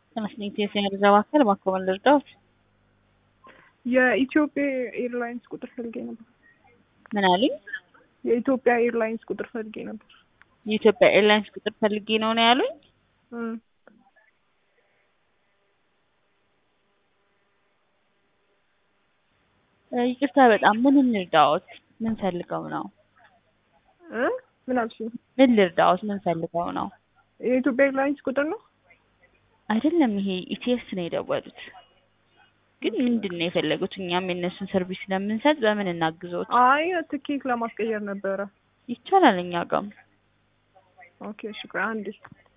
ተመስገን የሴኔል ዘባከል ማኮበል ልርዳዎት? የኢትዮጵያ ኤርላይንስ ቁጥር ፈልጌ ነበር። ምን አሉኝ? የኢትዮጵያ ኤርላይንስ ቁጥር ፈልጌ ነበር። የኢትዮጵያ ኤርላይንስ ቁጥር ፈልጌ ነው ነው ያሉኝ? እም፣ እ ይቅርታ በጣም ምን እንርዳዎት? ምን ፈልገው ነው? እ ምን አልሽኝ? ምን ልርዳዎት? ምን ፈልገው ነው? የኢትዮጵያ ኤርላይንስ ቁጥር ነው። አይደለም ይሄ ኢቲኤስ ነው የደወሉት። ግን ምንድን ነው የፈለጉት? እኛም የእነሱን ሰርቪስ ስለምንሰጥ በምን እናግዞት? አይ ትኬት ለማስቀየር ነበረ። ይቻላል እኛ ጋም ኦኬ እሺ፣ ቆይ አንዴ